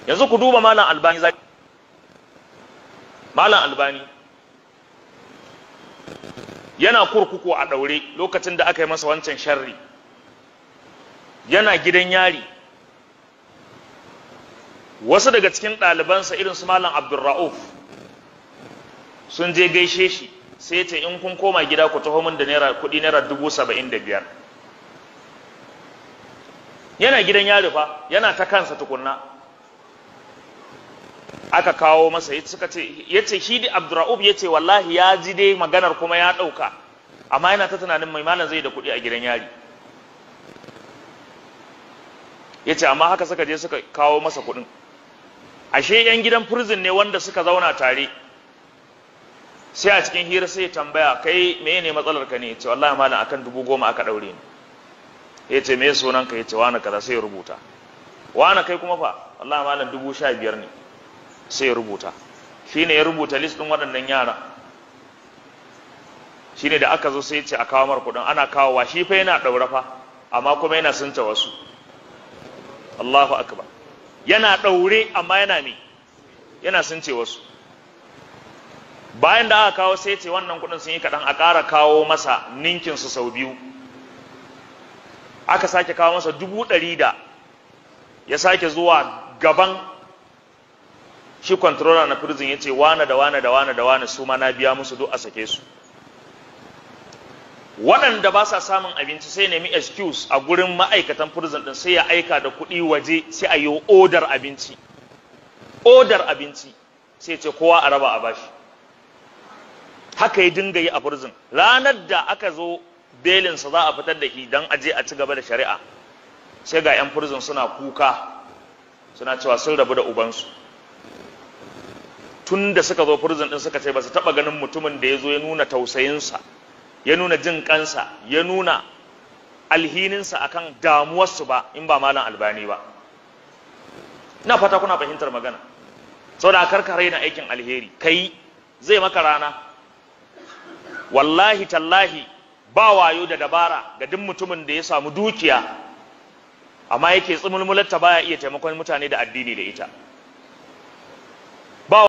yanzu ku duba malam albani malam albani yana kurkuku a ɗaure lokacin da aka yi masa wancan sharri yana gidan yari wasu daga cikin ɗalibansa irin su malam abdulra'uf sun je gaishe shi sai ce in kun koma gida ku taho min da naira kuɗi naira dubu saba'in da biyar yana gidan yari fa yana ta kansa tukunna aka kawo masa ya suka ce ya ce shi da abdurra'ub ya ce wallahi ya ji dai maganar kuma ya ɗauka amma yana ta tunanin mai malam zai da kuɗi a gidan yari ya ce amma haka suka je suka kawo masa kuɗin ashe yan gidan prison ne wanda suka zauna tare sai a cikin hira sai ya tambaya kai me ne matsalar ka ne ya ce wallahi malam akan dubu goma aka ɗaure ni ya ce me sunan ka ya ce wani kaza sai ya rubuta wani kai kuma fa wallahi malam dubu sha biyar ne sai ya rubuta shi ne ya rubuta list ɗin waɗannan yara shi ne da aka zo sai ce a kawo mar kuɗin ana kawowa shi fa yana ɗaure fa amma kuma yana sunta wasu Allahu akbar yana ɗaure amma yana me yana sunce wasu bayan da aka kawo sai ce wannan kuɗin sun yi kaɗan a ƙara kawo masa ninkin su sau biyu aka sake kawo masa dubu ɗari da ya sake zuwa gaban shi controller na prison ya ce wane da wane da wane da wane su ma na biya musu duk a sake su waɗanda ba sa samun abinci sai nemi excuse a gurin ma'aikatan prison ɗin sai ya aika da kuɗi waje sai a yi odar abinci odar abinci sai ce kowa a raba a bashi haka ya dinga yi a prison ranar da aka zo belinsa za a fitar da shi don aje a ci gaba da shari'a sai ga 'yan prison suna kuka suna cewa sun rabu da ubansu tun da suka zo prison din suka ce ba su taba ganin mutumin da ya zo ya nuna tausayinsa ya nuna jin kansa ya nuna alhininsa akan damuwarsu ba in ba malam albani ba ina fata kuna fahimtar magana saboda karka raina aikin alheri kai zai maka rana wallahi tallahi ba wayo da dabara ga duk mutumin da ya samu dukiya amma yake tsumulmularta baya iya taimakon mutane da addini da ita